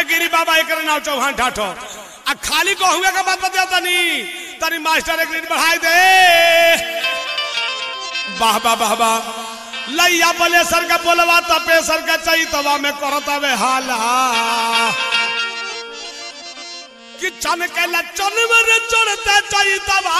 गिरी बाबा एक नाव चौहान ठाठो आ खाली गहुए के बात बता तनी तनी मास्टर एक रेट बढ़ाई दे वाह वाह वाह वाह लैया बले सर का बोलवा तपे सर का चाहिए तवा में करता वे हाला कि चन के लचन में चढ़ते चाहिए तबा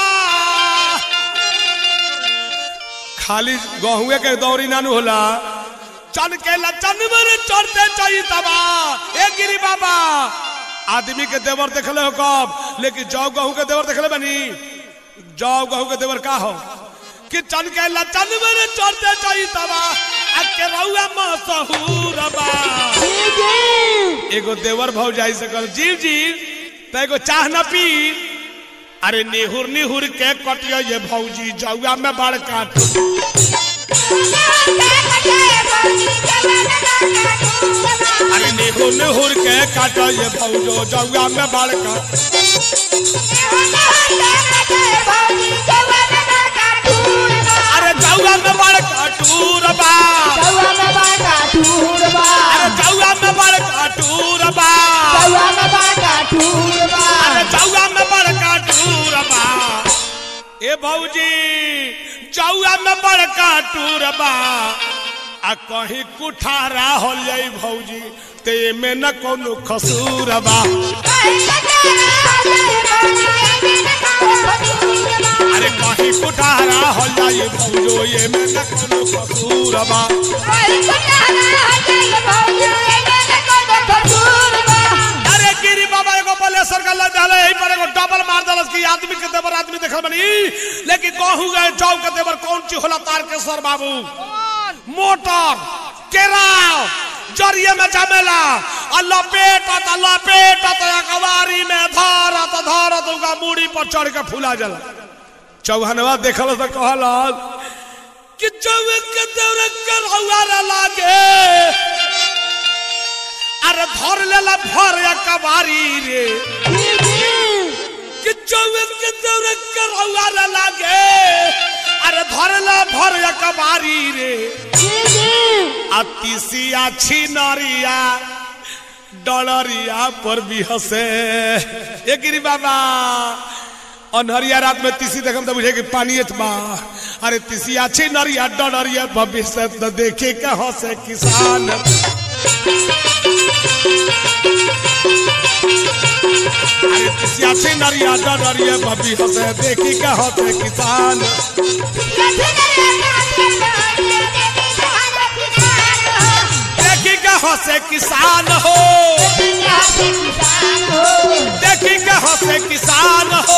खाली गहुए के दौरी नानू होला चन के लचन में चढ़ते चाहिए तबा ए गिरी बाबा आदमी के देवर देखले हो कब लेकिन जौ गहू के देवर देखले बनी जौ गहू के देवर का हो कि चन के लचन में चढ़ते चाहिए तबा आ के रउआ मसहूर बा एगो देवर भौ जाई से कर जीव जीव त एगो चाह न पी अरे निहुर निहुर के कटियो ये भौजी जौआ में बड़ काट अरे निहुर निहुर के काटो ये भौजो जौआ में बड़ काट अरे जौआ में बड़ काटूर बा अरे जौआ में बड़ काटूर बा अरे जौआ में बड़ काटूर बा ए भौजी जौआ में बड़ काटूर बा आ कहीं कुठारा हो जाई भौजी ते में न कोनो खसूर बा अरे कहीं कुठारा हो जाई भौजो ये में न कोनो खसूर बा अरे गिरी बाबा एगो बलेसर का लग डाले यही पर एगो डबल मार दलस की आदमी के देवर आदमी देखल बनी लेकिन कहू गए चौक के देवर कौन ची होला तारकेश्वर बाबू मोटर केराव जरिए में जमेला आ लपेटत आ लपेटत अखबारी में धरत धरत उनका मूड़ी पर चढ़ के फूला जला चौहनवा देखल तो कहल कि चौक के देवर करौआ रे लागे अरे धर लेला भर या कबारी रे कि चौक के देवर करौआ रे लागे अरे धरला भर या कबारी रे अतिसिया छिनरिया डलरिया पर भी हंसे ए गिरी बाबा अनहरिया रात में तीसी देखम तो बुझे कि पानी बा अरे तीसिया छिनरिया डलरिया भविष्य तो देखे के हंसे किसान अरे तीसिया छिनरिया डलरिया भविष्य हंसे देखी के हंसे किसान देखी के हंसे किसान हो देखी के हंसे किसान हो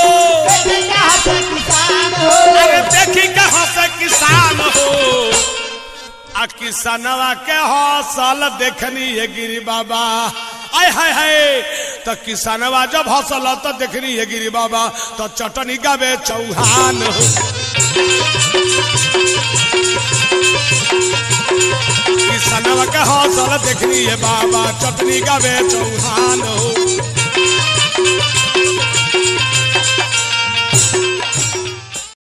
अरे देखी के हंसे किसान हो आ किसानवा के हौसल देखनी है गिरी बाबा आय हाय हाय तो किसानवा जब हौसल तो देखनी है गिरी बाबा तो चटनी गावे चौहान हो किसानवा के हौसल देखनी है बाबा चटनी गावे चौहान हो